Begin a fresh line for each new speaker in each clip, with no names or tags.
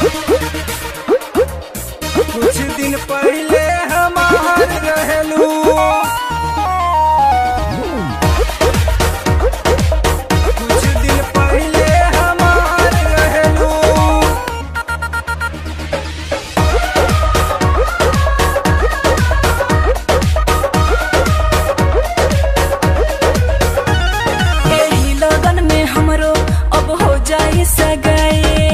कुछ दिन पहले हमार रहलू कुछ दिन पहले हमार रहलू
एही लगन में हमरो अब हो जाई सगाई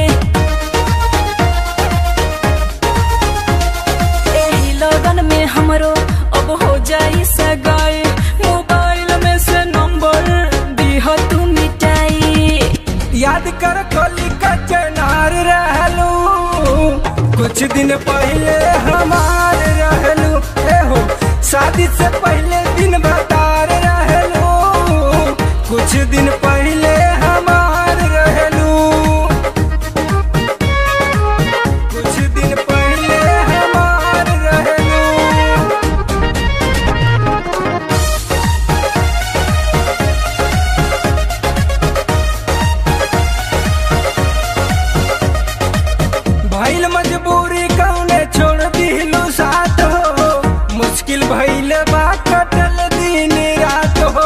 एही लगन में हमरो अब हो जाई सगाई मोबाइल में से नंबर दिह तू मिटाई
याद कर कोली का चनार रहलू कुछ दिन पहले हमार रहलू ए हो शादी से पहले दिन बतार रहलू कुछ दिन पहले हमार रहलू कुछ दिन पहले हमार रहलू भइल मजबूरी कौने छोड़ दिलू साथ हो मुश्किल भइल बा कटल दिन रात हो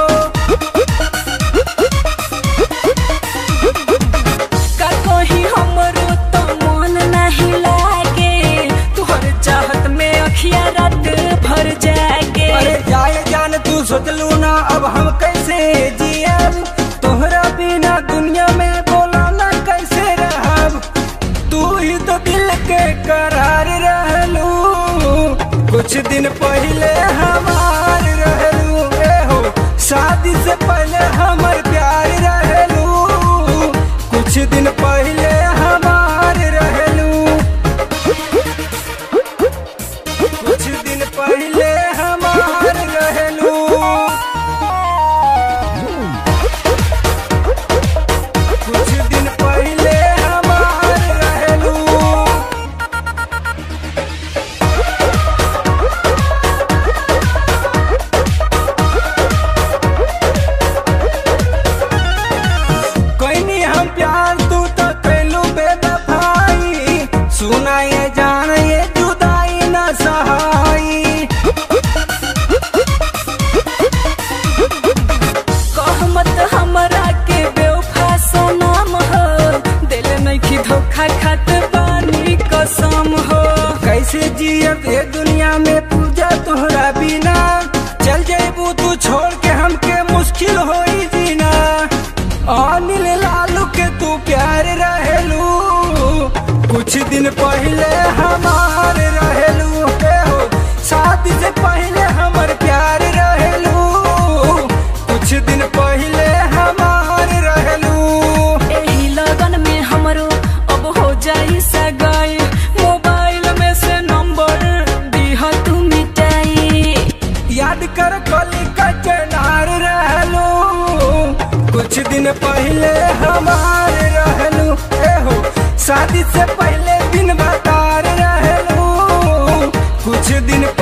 का कही हमरो तो मन नहीं लागे तुहर चाहत में अखिया रात भर जागे
अरे जाए जान तू सोचलू ना अब हम कैसे जियब तोहरा बिना दुनिया में बोला ना कैसे रहब तू ही तो दिल के करार रहलू कुछ दिन पहले हमार रहलू ए हो शादी से पहले हमर प्यार रहलू कुछ दिन पहले हमार रहलू कुछ दिन पहले हमार रहलू कुछ दिन पहले हमार रहलू कोई हम प्यार तू तो कैलू बेदफाई सुना ये जान ये जुदाई न सहाई
कह मत हमरा के बेवफा सनम हो दिल नहीं की धोखा खात बानी कसम हो
कैसे जियब ये दुनिया में पूजा तोहरा बिना चल जेबू तू छोड़ के हमके मुश्किल होई जीना अनिल लालू के तू प्यार रहलू कुछ दिन पहले हमार रहलू ए हो शादी से पहले हमर प्यार रहलू कुछ दिन पहले हमार रहलू
एही लगन में हमरो अब हो जाई सगाई मोबाइल में से नंबर दिह तू मिटाई
याद कर कोली का चनार रहलू कुछ दिन पहले हमार रहलू ए हो शादी से पहले दिन बतार रहलू कुछ दिन